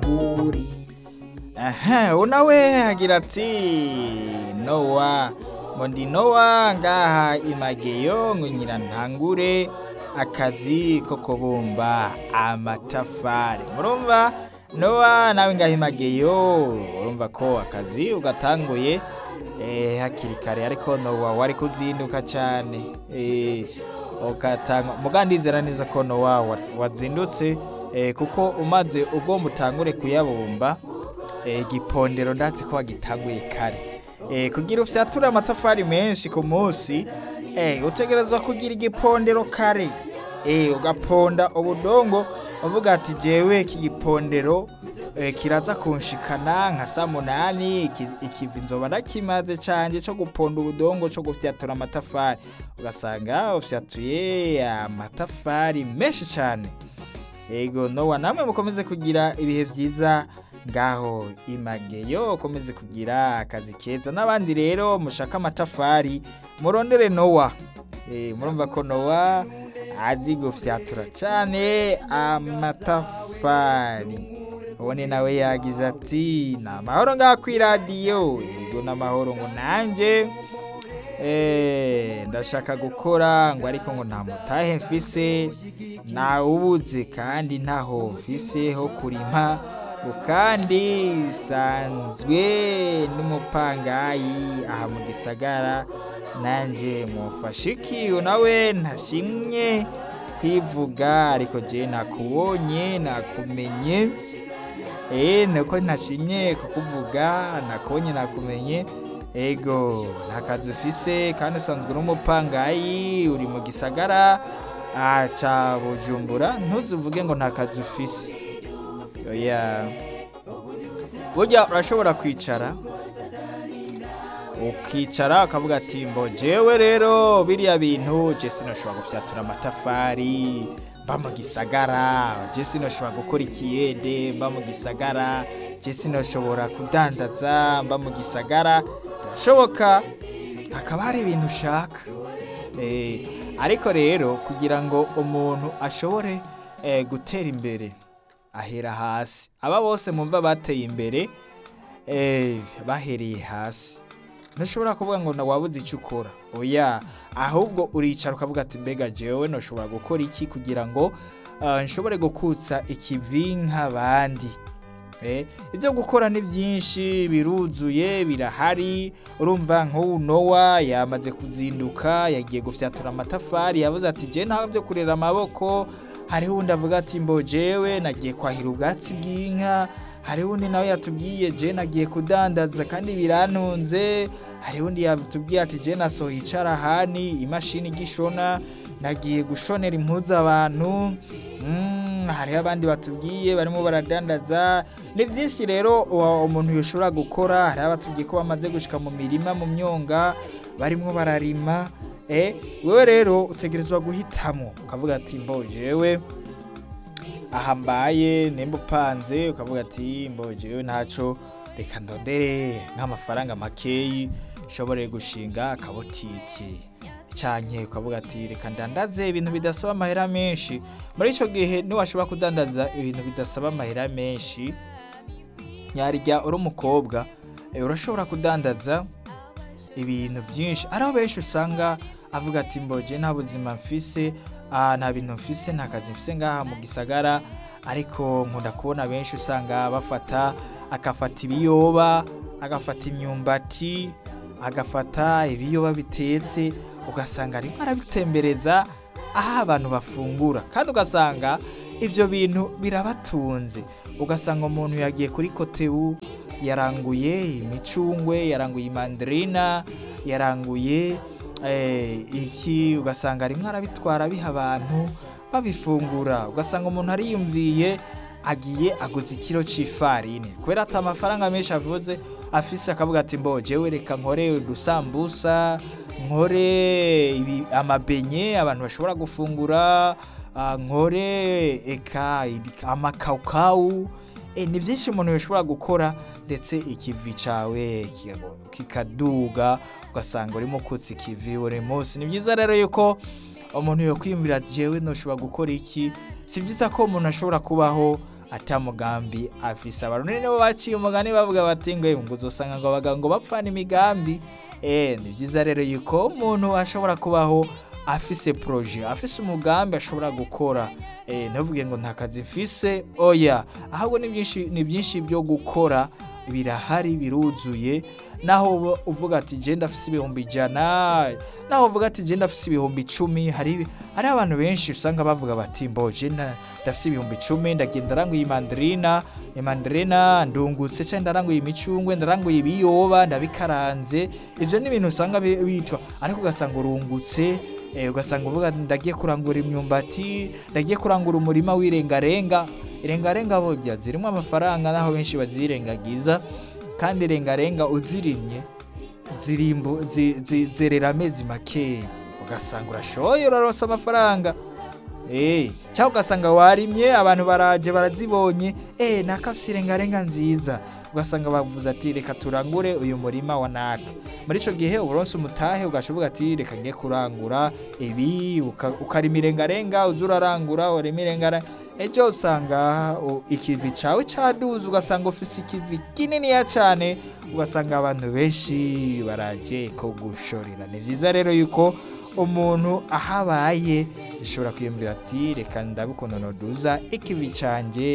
ntangure aha unawe agira ati nowa ngo ndi nowa ngaha imageyo ngo nyira ntangure akazi ko kubumba amatafari murumva nowa nawe ngaha imageyo urumva ko akazi ugatanguye eh, hakiri kare ariko nowa wari kuzinduka cyane eh, ugatanga mugandizera neza ko nowa wa- wazindutse eh, kuko umaze ugomba utangure kuyabumba eh, igipondero ndatse ko wagitanguye kare eh, kugira ufyature amatafari menshi ku munsi eh, utegerezwa kugira igipondero kare eh, ugaponda ubudongo uvuga ati jewe iki gipondero eh, kiraza kunshikana nka saa munani iki- ikivi nzoba ndakimaze canje co guponda ubudongo co gufyatura amatafari ugasanga ufyatuye amatafari menshi cane Ego nowa namwe mukomeze kugira ibihe vyiza ngaho imageyo ukomeze kugira akazi keza n'abandi rero mushaka amatafari murondere nowa e, murumva ko nowa azi gufyatura cane amatafari ubone nawe yagize ati ni amahoro ngaho kw'iradiyo ego n'amahoro ngo nanje Eh, ndashaka gukora ngo ariko ngo nta mutahe mfise nawubuze kandi ntaho mfise ho kurima ngo kandi sanzwe n'umupangayi aha mu gisagara nanje mufashe iki nawe ntashimye kwivuga ariko je nakubonye nakumenye Eh, nuko ntashimye kukuvuga nakubonye nakumenye ego nta kazi ufise kandi usanzwe n'umupangayi uri mu gisagara ah, ca bujumbura ntuzuvuge ngo nta kazi ufise oya burya urashobora kwicara ukicara ukavuga ati mbo jewe rero biriya bintu je sinoshobora gufyatura amatafari mba mu gisagara je sinoshobora gukora ikiyede mba mu gisagara je sinoshobora kudandaza mba mu gisagara birashoboka hakaba hari ibintu ushaka Eh, ariko rero kugira ngo umuntu ashobore eh, gutera imbere ahera hasi aba bose mumva bateye imbere eh, bahereye hasi ntushobora kuvuga ngo na wabuze icyo ukora oya ahubwo uricara ukavuga ati mbega jewe ntushobora gukora iki kugira ngo ah, nshobore gukutsa ikivi nk'abandi Eh, ibyo gukora ni byinshi biruzuye birahari urumva nk'ubu nowa yamaze kuzinduka yagiye gufyatura amatafari yavuze ati je ntabwo byo kurera amaboko hariho undi avuga ati mbo jewe nagiye kwahira ubwatsi bw'inka hariho undi nawe yatubwiye je nagiye kudandaza kandi birantunze hariho undi yatubwiye ati je nasohoye icarahani imashini igishona nagiye gushonera impuzu abantu Mm, hariho abandi batubwiye barimo baradandaza ni byinshi rero uwa- umuntu yoshobora gukora hariho abatubwiye ko bamaze gushika mu mirima mu myonga barimo bararima eh, wewe rero utegerezwa guhitamo ukavuga ati mbo jewe aha mbaye nimba upanze ukavuga ati mbo jewe ntaco reka ndondere nk'amafaranga makeyi nshobore gushinga akabotike canke ukavuga ati reka ndandaze ibintu bidasaba amahera menshi muri ico gihe niwashobora kudandaza ibintu bidasaba amahera menshi nyarya uri umukobwa eh, urashobora kudandaza ibintu byinshi ariho benshi usanga avuga ati mboje nta buzima mfise ah, nta bintu mfise nta kazi mfise ngaha mu gisagara ariko nkunda kubona benshi usanga bafata agafata ibiyoba agafata imyumbati agafata ibiyoba bitetse ugasanga arimo arabitembereza aho abantu bafungura kandi ugasanga ibyo bintu birabatunze ugasanga umuntu yagiye kuri kotebu yaranguye imicungwe yaranguye imandarina yaranguye eh, iki ugasanga arimo arabitwara biha abantu babifungura ugasanga umuntu ariyumviye agiye aguze ikiro c'ifarine kubera ati amafaranga menshi avuze afise akavuga ati mbo jewe reka nkore udusambusa nkore ibi- amabenye abantu bashobora gufungura ah, nkore eka ibi- amakawukawu e, ni byinshi umuntu bishobora gukora ndetse ikivi cawe kika- kikaduga ugasanga urimo kutsa ikivi buri munsi ni byiza rero yuko umuntu yokwiyumvira jewe noshobora gukora iki si byiza ko umuntu ashobora kubaho ata mugambi afise abarundi nibo baciye umugani bavuga bati ngo ngo uzosanga ngo abagabo ngo bapfana imigambi eh ni byiza rero yuko umuntu ashobora kubaho afise proje afise umugambi ashobora gukora eh ntuvuge ngo nta kazi mfise oya ahubwo ni byinshi ni byinshi byo gukora birahari biruzuye naho uba uvuga ati je ndafise ibihumbi ijana naho uvuga ati je ndafise ibihumbi icumi hari hari abantu benshi usanga bavuga bati mbo je nda- ndafise ibihumbi icumi ndagenda ndaranguye imandarina imandarina ndungutse cyangwa ndaranguye imicungwe ndaranguye ibiyoba ndabikaranze ibyo ni ibintu usanga bi- bitwa ariko ugasanga urungutse eh, ugasanga uvuga ati, ndagiye kurangura imyumbati ndagiye kurangura umurima w'irengarenga irengarenga burya zirimo amafaranga naho benshi bazirengagiza kandi irengarenga uzirimye zirimbu zi- zi- zerera amezi makeya ugasanga urashoye uraronsa amafaranga Eh, cyangwa ugasanga warimye abantu baraje barazibonye eh nakafise irengarenga nziza ugasanga bavuze ati reka turangure uyu murima wa naka muri ico gihe uburonse umutahe ugashoboka ati reka ngiye kurangura ibi uka- ukarima irengarenga uza urarangura urima irengarenga ejo usanga u- ikivi cawe caduze ugasanga ufise ikivi kininiya cane ugasanga abantu benshi baraje ko gushorera ni vyiza rero yuko umuntu ahabaye ashobora kwiyumvira ati reka ndabe ukuntu noduza ikivi canje